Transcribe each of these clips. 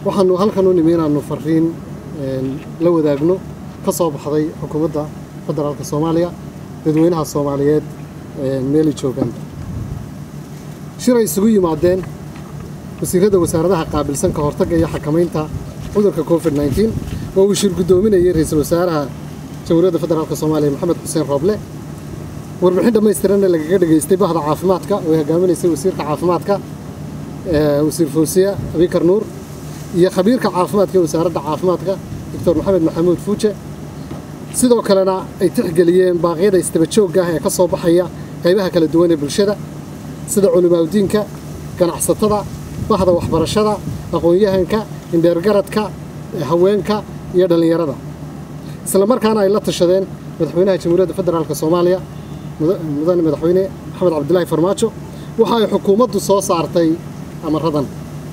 waxaanu halkan u nimi inaannu fariin la wadaagno ka soo baxday xukuumadda federaalka soomaaliya dadweynaha soomaaliyeed meelay joogaan shir ay isugu yimaadeen wasiirradda wasaaradaha qaabilsan ka hortagga iyo xakamaynta cudurka covid nneteen oo uu shir guddoominayay ra-iisul wasaaraha jamhuuriyadda federaalka soomaaliya maxamed xuseen rooble warbixin dhammaystiranna lagaga dhegaystay bahda caafimaadka oo ay hogaaminaysay wasiirka caafimaadka wasiir fawsiya abikar nuur iyo khabiirka caafimaadka ee wasaaradda caafimaadka doctor maxamed maxamuud fuuje sidoo kalena ay tixgeliyeen baaqyada istaba joogga ah ee ka soo baxaya qaybaha kala duwan ee bulshada sida culimaawdiinka ganacsatada bahda waxbarashada aqoon-yahanka indheergaradka haweenka iyo dhallinyarada isla markaana ay la tashadeen madaxweynaha jamhuuriyadda federaalka soomaaliya mudane madaxweyne maxamed cabdilaahi farmaajo waxa ay xukuumaddu soo saartay amaradan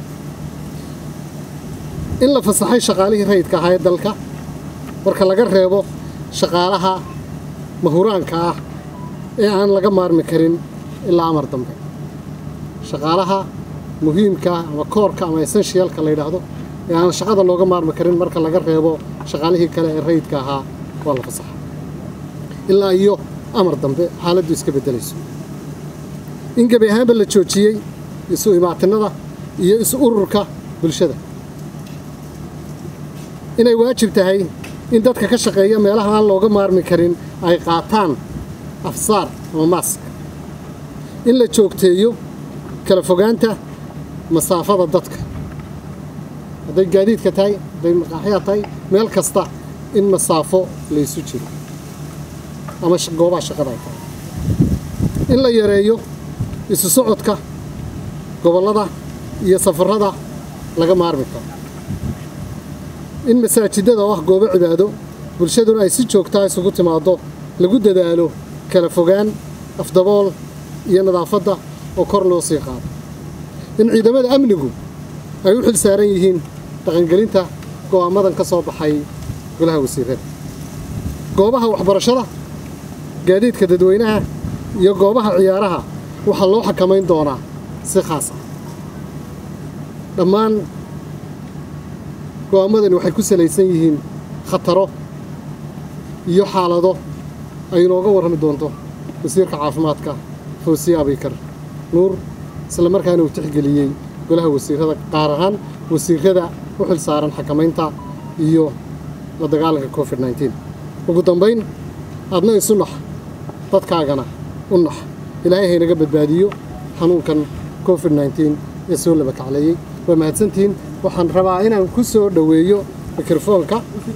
in la fasaxay shaqaalihii rayidka ahaa ee dalka marka laga reebo shaqaalaha mahuraanka ah ee aan laga maarmi karin ilaa amar dambe shaqaalaha muhiimka ama koorka ama essentialka la yidhaahdo ee aan shaqada looga maarmi karin marka laga reebo shaqaalihii kale ee rayidka ahaa waa la fasaxa ilaa iyo amar dambe xaaladdu iska beddelayso in gebi ahaanba la joojiyey isu imaatinada iyo isu ururka bulshada inay waajib tahay in dadka ka shaqeeya meelaha aan looga maarmi karin ay qaataan afsaar ama maask in la joogteeyo kala fogaanta masaafada dadka hadday gaadiidka tahay hadday maqaaxyaa tahay meel kasta in masaafo laysu jiro ama goobaha shaqada ay tahay in la yareeyo isu socodka gobollada iyo safarrada laga maarmi karo in masaajidada oo ah goobo cibaado bulshaduna ay si joogtaa isugu timaaddo lagu dadaalo kala fogaan afdabool iyo nadaafadda oo kor loo sii qaado in ciidamada amnigu ay u xil saaran yihiin dhaqangelinta go'aamadan ka soo baxay golaha wasiirada goobaha waxbarashada gaadiidka dadweynaha iyo goobaha ciyaaraha waxaa loo xakamayn doonaa si khaas ah dhammaan go'aamadani waxay ku salaysan yihiin khataro iyo xaalado ay inooga warrami doonto wasiirka caafimaadka fawsiye abikar nuur isla markaana uu tixgeliyey golaha wasiirada qaar ahaan wasiirada u xil saaran xakamaynta iyo la dagaalanka covid nneteen ugu dambayn adna isu nax dadkaagana u nax ilaahay haynaga badbaadiyo xanuunkan covid nneteen ee soo laba kacleeyey waa mahadsantihiin waxaan rabaa inaan ku soo dhoweeyo mikrofoonka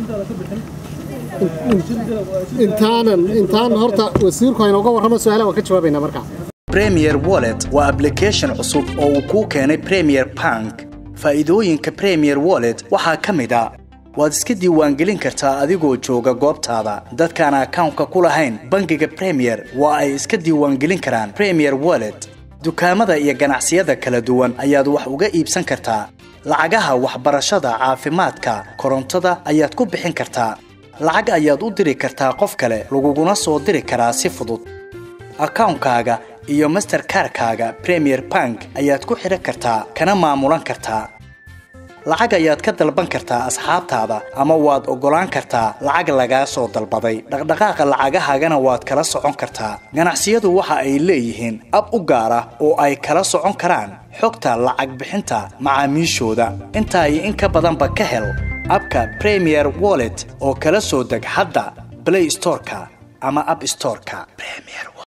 intaanan intaan horta wasiirku aynooga warramo su-aalaha waan ka jawaabaynaa markaa premier wallet waa application cusub oo uu kuu keenay premier bank faa'iidooyinka premier wallet waxaa ka mid a waad iska diiwaangelin kartaa adigoo jooga goobtaada dadkaan akawnka ku lahayn bangiga premier waa ay iska diiwaangelin karaan premier wallet dukaamada iyo ganacsiyada kala duwan ayaad wax uga iibsan kartaa lacagaha waxbarashada caafimaadka korontada ayaad ku bixin kartaa lacag ayaad u diri kartaa qof kale laguguna soo diri karaa si fudud akawnkaaga iyo masterkarkaaga premier bank ayaad ku xidhan kartaa kana maamulan kartaa lacag ayaad ka dalban kartaa asxaabtaada ama waad oggolaan kartaa lacag lagaa soo dalbaday dhaqdhaqaaqa lacagahaagana waad kala socon kartaa ganacsiyadu waxa ay leeyihiin ab u gaar ah oo ay kala socon karaan xogta lacag bixinta macaamiishooda intaa iyo in ka badanba ka hel abka premier wallet oo kala soo deg hadda blay storeka ama ab storeka